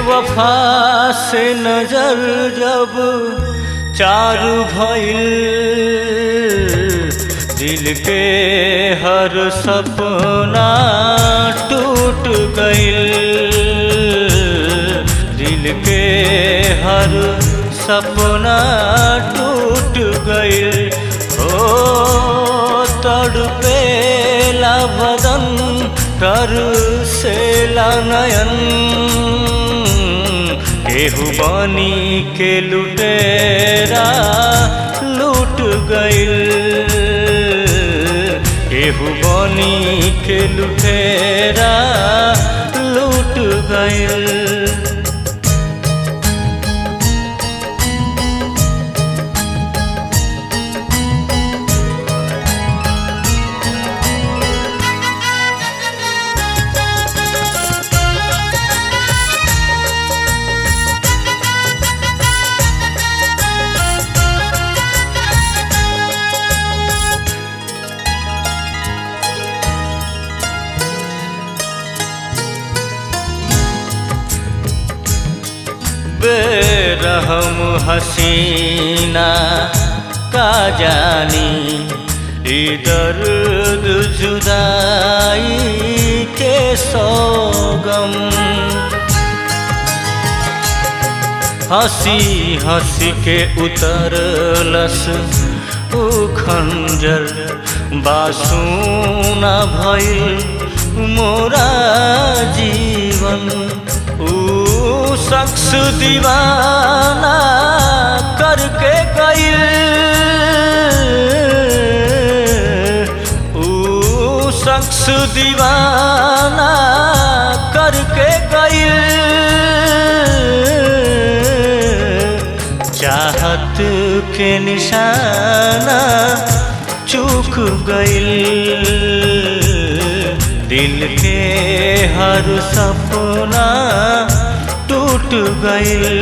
बेवफा से नजर जब चारू भइल दिल के हर सपना टूट गइल दिल के हर सपना टूट गइल ओ तड़पेला बदन तर से नयन केहू बनी के लुटेरा लूट गइल केहू बनी के लुटेरा लूट गइल बेरहम हसीना का जानी ई दर्द जुदाई के सोगम हंसी हंसी के उतरलस उ खंजर बासूना भइल मोरा जीवन ऊ शख्स दीवाना करके गइल ऊ शख्स दीवाना करके गइल चाहत के निशाना चूक गइल दिल के हर सपना टूट गइल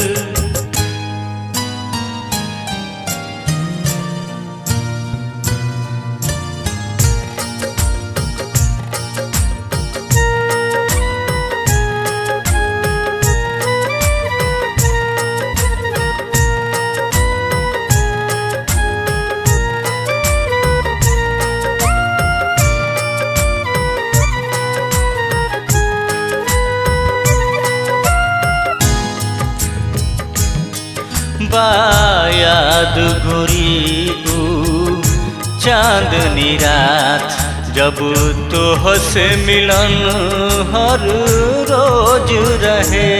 बायाद गोरी ऊ चांदनी रात जब तो से मिलन हर रोज रहे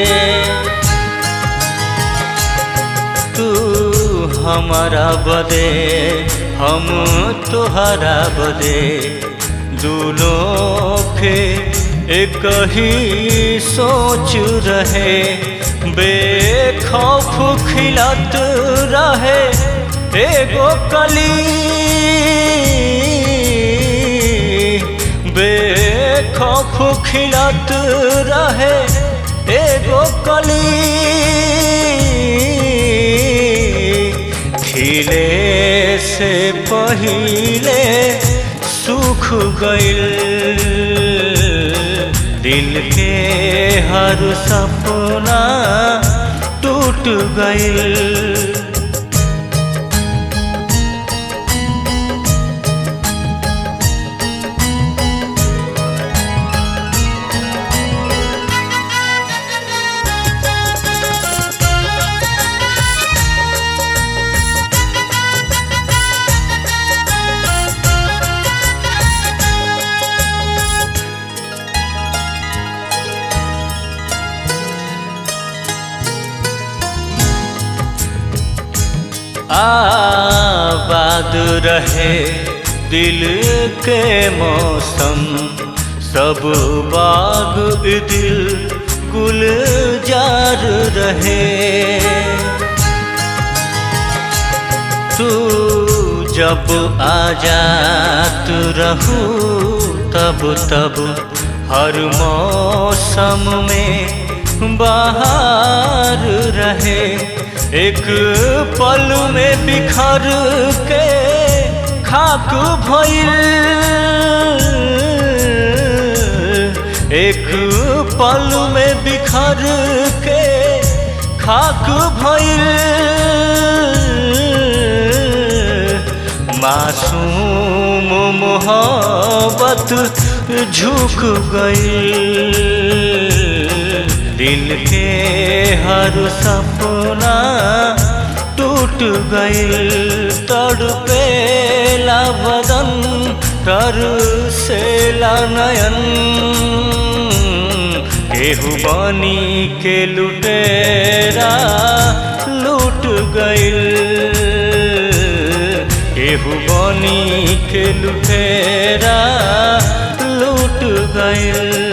तू हमारा बदे हम तुहरा बदे दोनों के एक ही सोच रहे बेखौफ खिलत रहे एगो कली बेखौफ खिलत रहे एगो कली खिले से पहिले सुख गइल दिल के हर सपना टूट गइल आबाद रहे दिल के मौसम सब बाग दिल गुल जार रहे तू जब आजात रहू तब तब हर मौसम में बाहर रहे एक पल में बिखर के खाक भइल एक पल में बिखर घर के खाक भइल मासूम मोहब्बत झुक गई दिल के हर सपना टूट गई तड़पेला बदन तर से नयन केहू बनी के लुटेरा लूट गइल केहू बनी के लुटेरा लूट गइल